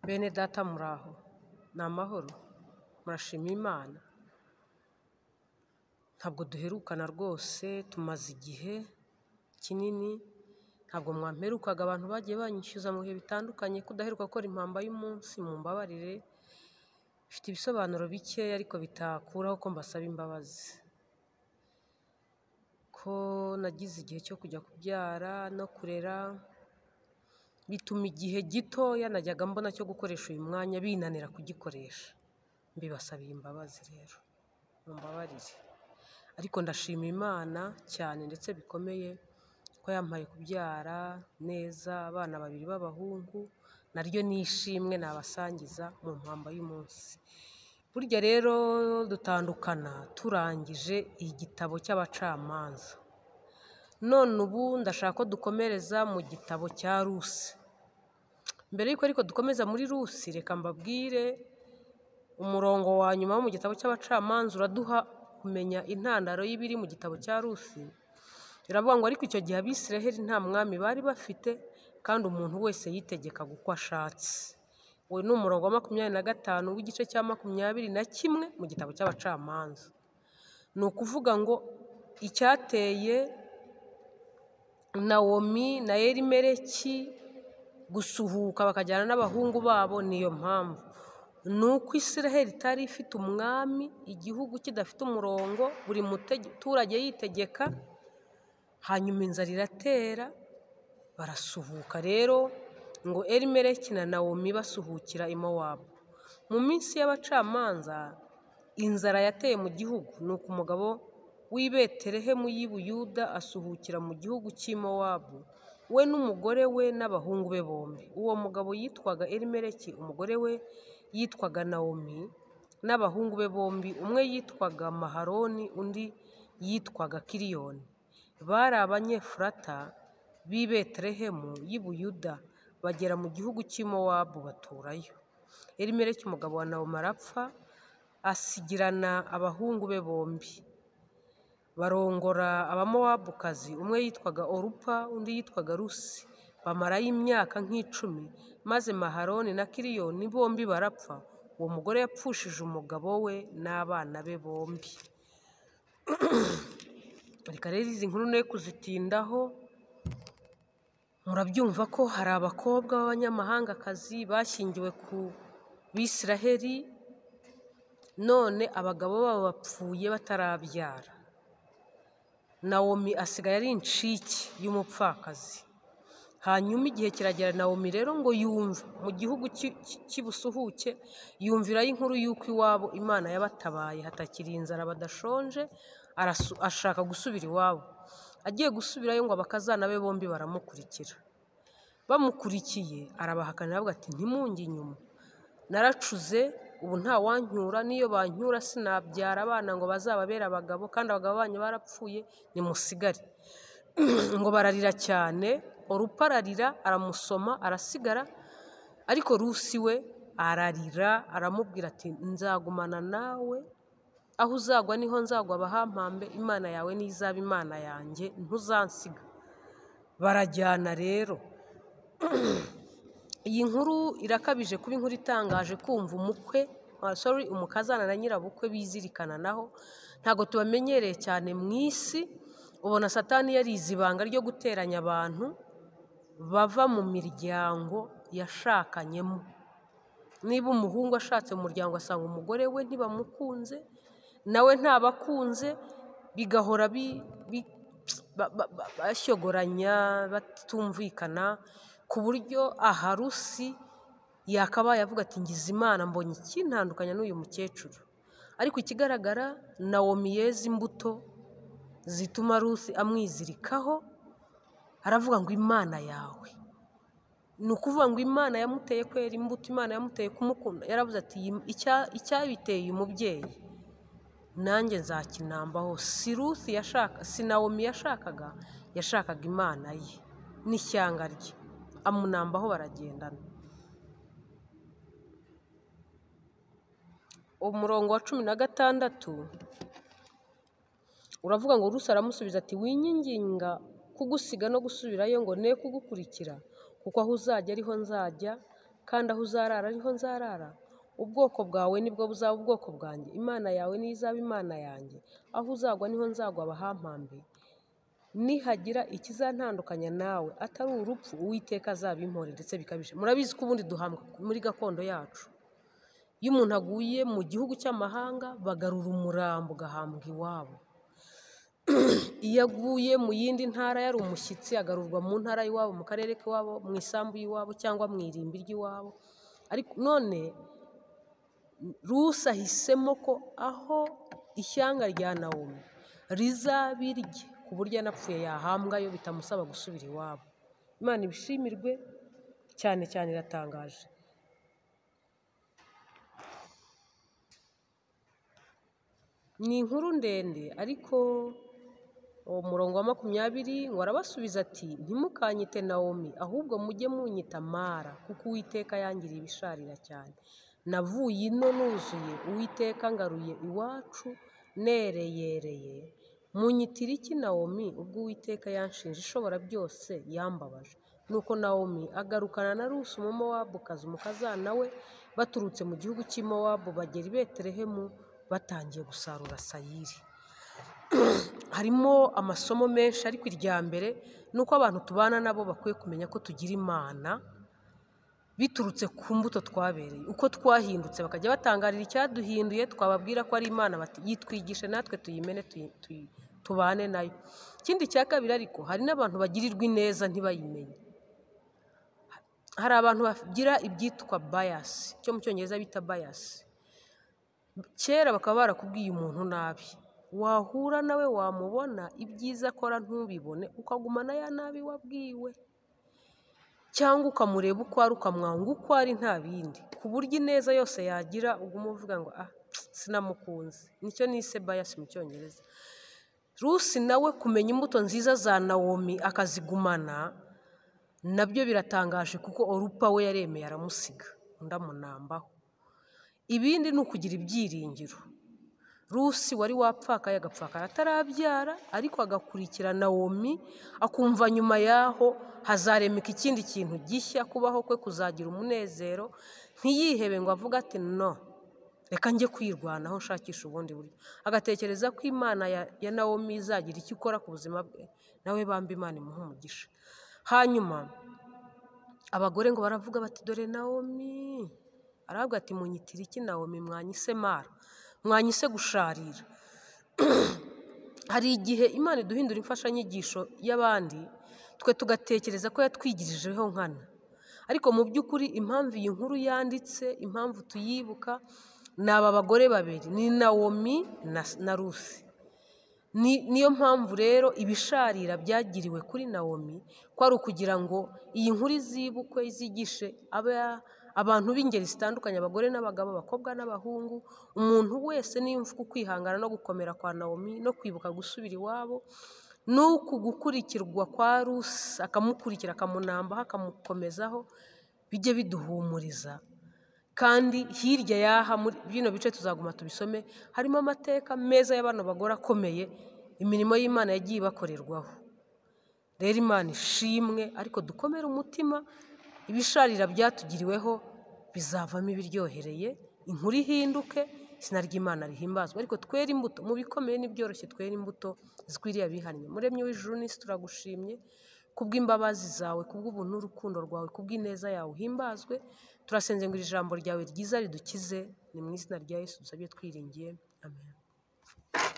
Bene data muraho ni amahoro murashima Imana? Ntabwo duherukana rwose tumaze igihe kinini, ntabwo mwamperukaga abantu bagiye banyishyuza mu bihe bitandukanye kudaheruka gukora impamba y'umunsi mumbabarire, bifite ibisobanuro bikeya ariko bitakuraho ko mbasaba imbabazi, ko nagize igihe cyo kujya kubyara no kurera, bituma igihe gitoya najyaga mbona cyo gukoresha uyu mwanya binanira kugikoresha, mbibasabiye imbabazi rero mumbabarire, ariko ndashima Imana cyane ndetse bikomeye ko yampaye kubyara neza abana babiri b'abahungu, naryo ni ishimwe nabasangiza mu mpamba y'umunsi, burya rero dutandukana turangije igitabo cy'abacamanza, none ubu ndashaka ko dukomereza mu gitabo cya Rusi, mbere y'uko ariko dukomeza muri Rusi reka mbabwire umurongo wa nyuma wo mu gitabo cy'abacamanza uraduha kumenya intandaro y'ibiri mu gitabo cya Rusi, biravuga ngo ariko icyo gihe Abisiraheli nta mwami bari bafite kandi umuntu wese yitegekaga uko ashatse, uwo ni umurongo wa makumyabiri na gatanu w'igice cya makumyabiri na kimwe mu gitabo cy'abacamanza, ni ukuvuga ngo icyateye Nawomi na Elimeleki gusuhuka bakajyana n'abahungu babo niyo mpamvu, ni uko Isiraheli itari ifite umwami, igihugu kidafite umurongo, buri muturage yitegeka, hanyuma inzara iratera barasuhuka rero ngo Elimeleki na Nawomi basuhukira i Mowabu, mu minsi y'abacamanza inzara yateye mu gihugu, ni uko umugabo w'i Betelehemu y'i Buyuda asuhukira mu gihugu cy'i Mowabu, we n'umugore we n'abahungu be bombi, uwo mugabo yitwaga Elimeleki, umugore we yitwaga Nawomi n'abahungu be bombi, umwe yitwaga Mahaloni undi yitwaga Kiliyoni, bari Abanyefurata b'i Betelehemu y'i Buyuda, bagera mu gihugu cy'i Mowabu baturayo, Elimeleki umugabo wa Nawomi arapfa, asigirana abahungu be bombi, barongora abamowabukazi, umwe yitwaga Orupa undi yitwaga Rusi, bamarayo imyaka nk'icumi, maze Mahaloni na Kiliyoni bombi barapfa, uwo mugore yapfushije umugabo we n'abana be bombi, reka rero izi nkuru ne kuzitindaho, murabyumva ko hari abakobwa b'abanyamahangakazi bashyingiwe ku Bisiraheli, none abagabo babo bapfuye batarabyara, Nawomi asigaye ari incike y'umupfakazi, hanyuma igihe kiragera Nawomi rero ngo yumve mu gihugu cy'ibusuhuke, yumvirayo inkuru y'uko iwabo Imana yabatabaye hatakiri inzara badashonje, ashaka gusubira iwabo, agiye gusubirayo ngo abakazana be bombi baramukurikira, bamukurikiye arabahakana aravuga ati ntimunge inyuma, naracuze ubu ntawancyura n'iyo bancyura sinabyara abana ngo bazababere abagabo kandi abagabo banyu barapfuye nimusigare, ngo bararira cyane, Orupa ararira aramusoma arasigara, ariko Rusi we ararira aramubwira ati nzagumana nawe, aho uzagwa niho nzagwa bahampambe, Imana yawe niyo izaba Imana yanjye ntuzansiga, barajyana rero, iyi nkuru irakabije kuba inkuru itangaje kumva umukwe sori umukazana na nyirabukwe bizirikananaho, ntabwo tubamenyereye cyane mu isi, ubona satani yarize ibanga ryo guteranya abantu bava mu miryango yashakanyemo, niba umuhungu ashatse mu muryango asanga umugore we ntibamukunze, nawe ntabakunze bigahora bashyogoranya batumvikana, ku buryo aha Rusi yakabaye avuga ati ngize Imana mbonye ikintandukanya n'uyu mukecuru, ariko ikigaragara Nawomi yeze imbuto zituma Rusi amwizirikaho, aravuga ngo Imana yawe, ni ukuvuga ngo Imana yamuteye kwera imbuto, Imana yamuteye kumukunda, yaravuze ati icyabiteye umubyeyi nanjye nzakinambaho, si Rusi yashaka si Nawomi yashakaga, yashakaga Imana ye n'ishyanga rye amunambaho baragendana, umurongo wa cumi na gatandatu uravuga ngo Rusi aramusubiza ati winyinginga kugusiga no gusubirayo ngo ne kugukurikira, kuko aho uzajya ariho nzajya kandi aho uzarara niho nzarara ubwoko bwawe nibwo buzaba ubwoko bwanjye imana yawe niyo izaba imana yanjye aho uzagwa niho nzagwa bahampambiye nihagira ikizantandukanya nawe atari urupfu uwiteka azabimpore ndetse bikabije murabizi ko ubundi duhambwa muri gakondo yacu iyo umuntu aguye mu gihugu cy'amahanga bagarura umurambo ugahambwa iwabo iyo aguye mu yindi ntara yari umushyitsi agarurwa mu ntara y'iwabo mu karere k'iwabo mu isambu y'iwabo cyangwa mu irimbi ry'iwabo ariko none rusi ahisemo ko aho ishyanga rya nawomi rizaba irye ku buryo anapfuye yahambayo bitamusaba gusubira iwabo imana ibishimirwe cyane cyane iratangaje ni inkuru ndende ariko uwo murongo wa makumyabiri ngo arabasubiza ati ntimukanyite nawomi ahubwo mujye munyita mara kuko uwiteka yangiriye ibisharira cyane navuye ino nuzuye uwiteka ngaruye iwacu nereyereye munyitira iki nawomi ubwo uwiteka yanshinje ishobora byose yambabaje nuko nawomi agarukana na rusi umumowabukazi umukazana we baturutse mu gihugu cy'imowabu bagera i betelehemu batangiye gusarura sayiri harimo amasomo menshi ariko irya mbere ni uko abantu tubana nabo bakwiye kumenya ko tugira imana biturutse ku mbuto twabereye uko twahindutse bakajya batangarira icyaduhinduye twababwira ko ari imana yitwigishe natwe tuyimene tubane nayo ikindi cya kabiri ariko hari n'abantu bagirirwa ineza ntibayimenye hari abantu bagira ibyitwa bayasi icyo mu cyongereza bita bayasi kera bakaba barakubwiye umuntu nabi wahura nawe wamubona ibyiza akora ntubibone ukagumana ya nabi wabwiwe cyangwa ukamureba uko ari ukamwanga uko ari nta bindi ku buryo ineza yose yagira uguma uvuga ngo ah sinamukunze nicyo nise bayasi mu cyongereza rusi nawe kumenya imbuto nziza za nawomi akazigumana nabyo biratangaje kuko orupa we yaremeye aramusiga undi amunambaho ibindi ni ukugira ibyiringiro rusi wari wapfakaye agapfakara atarabyara ariko agakurikira nawomi akumva nyuma y'aho hazaremeka ikindi kintu gishya kubaho kwe kuzagira umunezero ntiyihebe ngo avuge ati no reka njye kwirwanaho nshakisha ubundi buryo agatekereza ko imana ya nawomi izagira icyo ikora ku buzima bwe nawe bamba imana imuha umugisha hanyuma abagore ngo baravuga bati dore nawomi aravuga ati munyitire iki nawomi mwanyise mara mwanyise gusharira hari igihe imana iduhindura imfashanyigisho y'abandi twe tugatekereza ko yatwigirijeho nkana ariko mu by'ukuri impamvu iyi nkuru yanditse impamvu tuyibuka ni aba bagore babiri ni nawomi na rusi niyo mpamvu rero ibisharira byagiriwe kuri nawomi ko ari ukugira ngo iyi nkuru izibukwe izigishe aba abantu b'ingeri zitandukanye abagore n'abagabo abakobwa n'abahungu umuntu wese niyumva uko kwihangana no gukomera kwa nawomi no kwibuka gusubira iwabo ni uku gukurikirwa kwa rusi akamukurikira akamunambaho akamukomezaho bijye biduhumuriza kandi hirya y'aha muri bino bice tuzaguma tubisome harimo amateka meza y'abantu bagore akomeye imirimo y'imana yagiye ibakorerwaho rero imana ishimwe ariko dukomere umutima ibisharira byatugiriweho bizavamo ibiryohereye inkuru ihinduke izina ry'imana rihimbazwa ariko twere imbuto mu bikomeye n'ibyoroshye twere imbuto zikwiriye abihannye muremye w'ijuru n'isi turagushimye kubw'imbabazi zawe kubw'ubuntu n'urukundo rwawe kubw'ineza yawe uhimbazwe turasenze ngo iri jambo ryawe ryiza ridukize ni mu izina rya yesu dusabye twiringiye amen